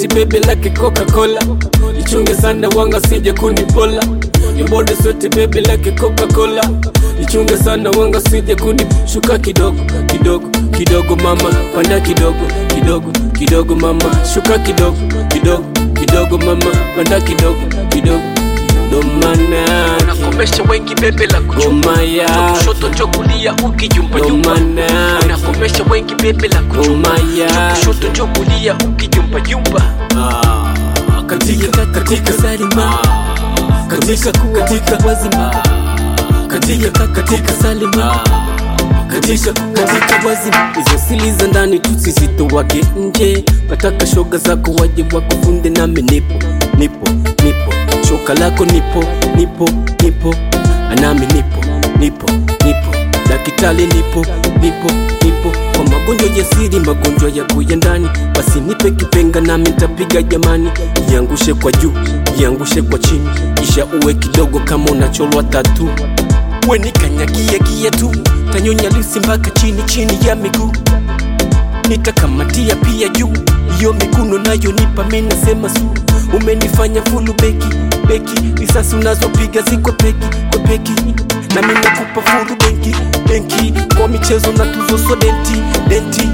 bebe lake Coca-Cola, ichunge sana wanga sije kunipola. Your body sweat bebe lake Coca-Cola, ichunge sana wanga sije kuni shuka kidogo kidogo kidogo mama, panda kidogo kidogo kidogo mama, shuka kidogo kidogo kidogo mama, panda kidogo kidogo ndo maana unakomesha wengi bebe la kuchumba ngoma ya kushoto njo kulia ukijumpa ndo jumpa maana unakomesha wengi bebe la kuchumba ngoma ya kushoto njo kulia ukijumpa jumpa Ah, katika katika salima katika katika wazima katika katika salima katika katika wazima hizo sili za ndani tusizitowage nje nataka shoga zako waje wakufunde nami nipo nipo nipo shoka lako nipo nipo nipo anami nipo nipo nipo dakitali nipo nipo nipo kwa magonjwa ya siri magonjwa ya kuya ndani basi nipe kipenga nami ntapiga jamani iangushe kwa juu iangushe kwa chini kisha uwe kidogo kama unacholwa tatu wenikanyagiagia tu tanyonya lisi mpaka chini chini ya miguu nitakamatia pia juu iyo miguno nayo nipa minasema su umenifanya fulu beki beki risasi unazopiga ziko peki kwa peki na mimi nakupa fulu benki benki kwa michezo na tuzo so denti denti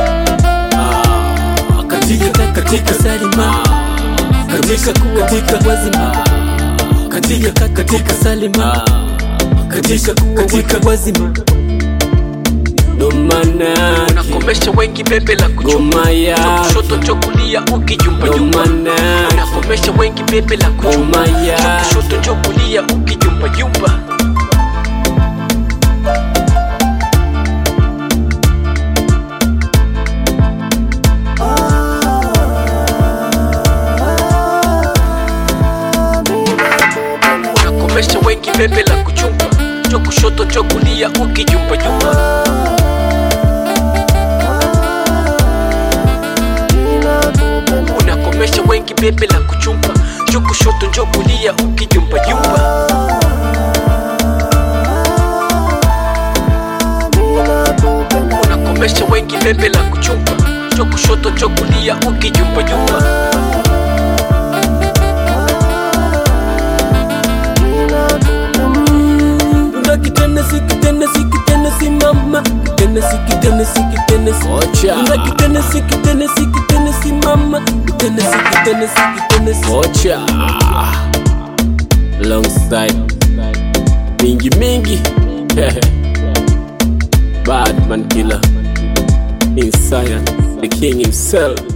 ah, katika katika salima katika katika wazima katika katika salima katika katika wazima ndo maana unakomesha wengi bebe la kuchumba ngoma ya kushoto njo kulia ukijumpa ndo jumpa maana unakomesha wengi bebe la kuchumba ngoma ya kushoto njo kulia ukijumpa jumpa unakomesha wengi bebe la kuchumba njo kushoto njo kulia ukijumpa jumpa unakomesha wengi bebe la kuchumba njo kushoto njo kulia ukijumpa jumpa unakomesha wengi bebe la kuchumba njo kushoto njo kulia ukijumpa jumpa Dunda kitenesi kitenesi kitenesi mama kitenesi kitenesi kitenesi Ocha. Dunda kitenesi kitenesi kitenesi mama kitenesi kitenesi kitenesi Ocha. alongside mingi mingi Batman killer inside the king himself